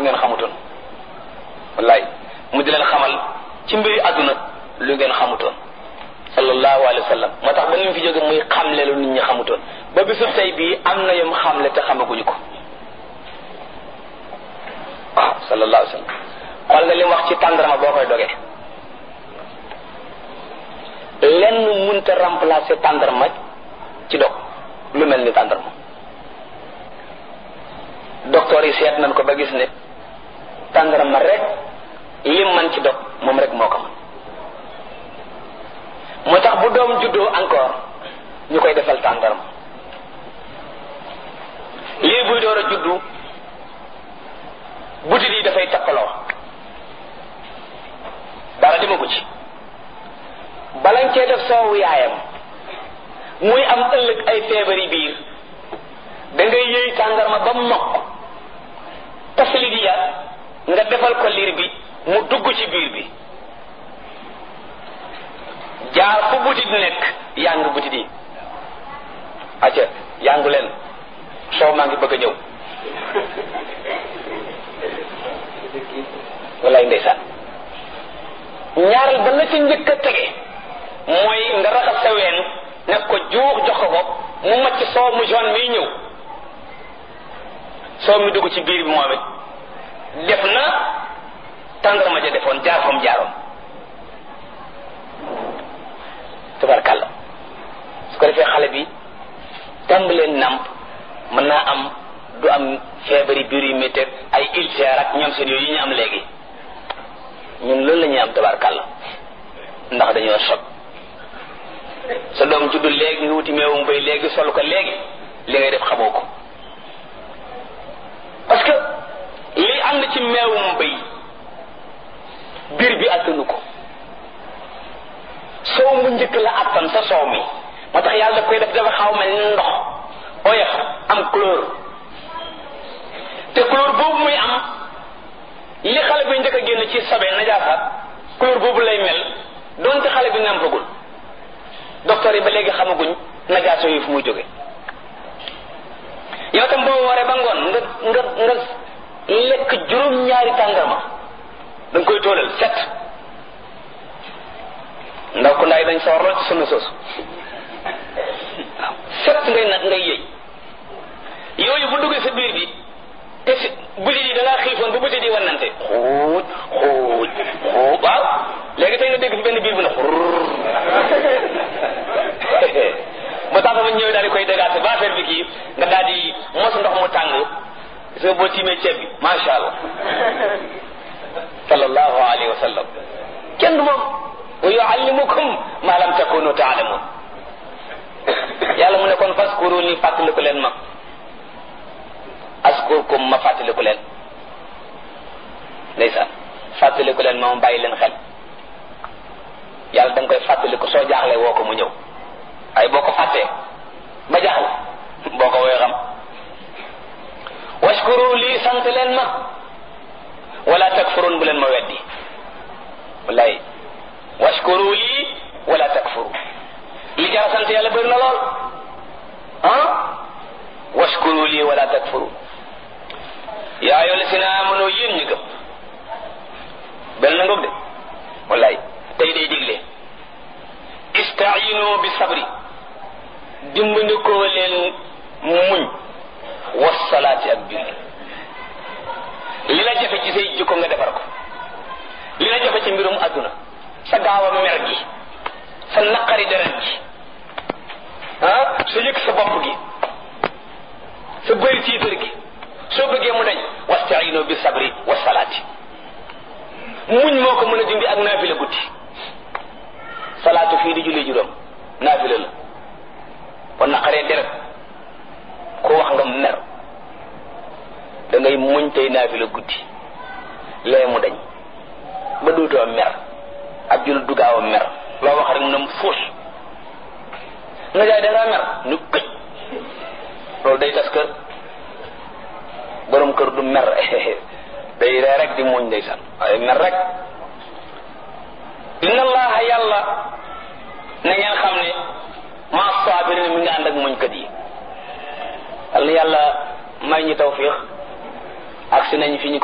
ngeen xamutoon wallaay mu di leen xamal ci mbiri àdduna lu ngeen xamutoon sallallahu alayhi wa sallam moo tax ba ni mu fi jóge muy xamle lu nit ñi xamutoon ba bisu tey bii am na yom xamle te xamaguñu ko waaw sallallahu alayhi wa sallam xool nga li mu wax ci tàndarma boo koy dogee lenn munta remplacer tàndarma ci dog lu mel ni tàndarma docteur yi seet nañ ko ba gis ne tàndarma rek lim man ci dog moom rek moo ko man moo tax bu doom juddoo encore ñu koy defal tàndarma lii buy door a juddu butit yi dafay takkaloo dara demagu ci balañ cee def soowu yaayam muy am ëllëg ay feebari biir da ngay yëy tàndarma ba mokk taflit ya nga defal ko liir bi mu dugg ci biir bi jaar fu butit nekk yàng butit yi acca yàngu leen soow maa ngi bëgg a ñëw wallaay ndeysaan ñaareel ba la ca njëkk a tege mooy nga raxas sa ween nekk ko juux jox ko ko mu macc soow mu jaune miy ñëw soow mi dugg ci biir bi moom it def na tàndarma ja defoon jaar fam jaaroon tabarkàlla su ko defee xale bi tàmbalee nàmp mën naa am du am feebari biir yu métti ay ulcère ak ñoom seen yooyu yi ñu am léegi ñun loolu la ñuy am tabarkàlla ndax dañoo sot sa doom juddu léegi nga wuti meewum bay léegi sol ko léegi li ngay def xamoo ko parce que li ànd ci meewum bay biir bi attanu ko soow mu njëkk la attan sa soow mi moo tax yàlla daf koy def dafa xaw mel ni ndox oyof am couleur te couleur boobu muy am li xale bi njëkk a génn ci sobe najaasaat couleur boobu lay mel donte xale bi nampagul docteur yi ba léegi xamaguñ najaaso yi fu muy jóge yow tam boo waree ba ngoon nga nga nga lekk juróom-ñaari tàndarma da nga koy toolal set ndaw ku ndaay dañ sawar lool ci sunna soosu waaw set ngay nag ngay yëy yooyu bu duggee sa biir bi te si butit yi da ngaa xiifoon bu butit yi wannante xuuj xuuj xuuj waaw léegi tey nga dégg fi benn biir bu ne xurr ba tax ma ñëw daal di koy dégaase ba affaire bi kii nga daal di mos ndox mu tàng soo boo tiimee ceeb bi macha allah sallallahu alayhi wa sallam kenn du moom wa yuallimukum ma lam takunu taalamun yàlla mu ne kon faskuru ni fàttaliku leen ma askurkum ma fàttaliku leen ndeysaan fàttaliku leen ma ma bàyyi leen xel yàlla da nga koy fàttaliku soo jaaxlee woo ko mu ñëw ay boo ko fàttee ba jaaxle boo ko woy xam washkuru lii sant leen ma wala takfurun bu leen ma weddi wallaay washkuru lii wala takfuru li jar sant yàlla bëri na lool ah washkuru lii wala takfuru yaa ayyuha llazina amanu yéen ñu gëm bel na ngoog de wallaay tey day digle istaayinu bi sabri dimbandikoo leen muñ wasalaati ak julli li la jafe ci say jikko nga defar ko li la jafe ci mbirum adduna sa gaaw a mer gi sa naqari deret gi ah sa yëg sa bopp gi sa bëri tiitar gi soo bëggee mu dañ wastaayinu bi sabri wasalaati muñ moo ko mën a dindi ak naafila guddi salaatu fii di julli juróom naafila la kon naqaree deret ko wax nga mer da ngay muñ tey naafila guddi lee mu dañ ba dootoo mer ab jul du gaaw a mer loo wax rek mu ne fuus nga jaay da ngaa mer ñu këj loolu day tas kër borom kër du mer day ree rek di muñ ndeysaan waaye mer rek inna allaha yàlla na ngeen xam ne ma saabirina mi nga ànd ak muñkat yi yàlla yàlla may ñu tawfiix ak si nañ fi ñu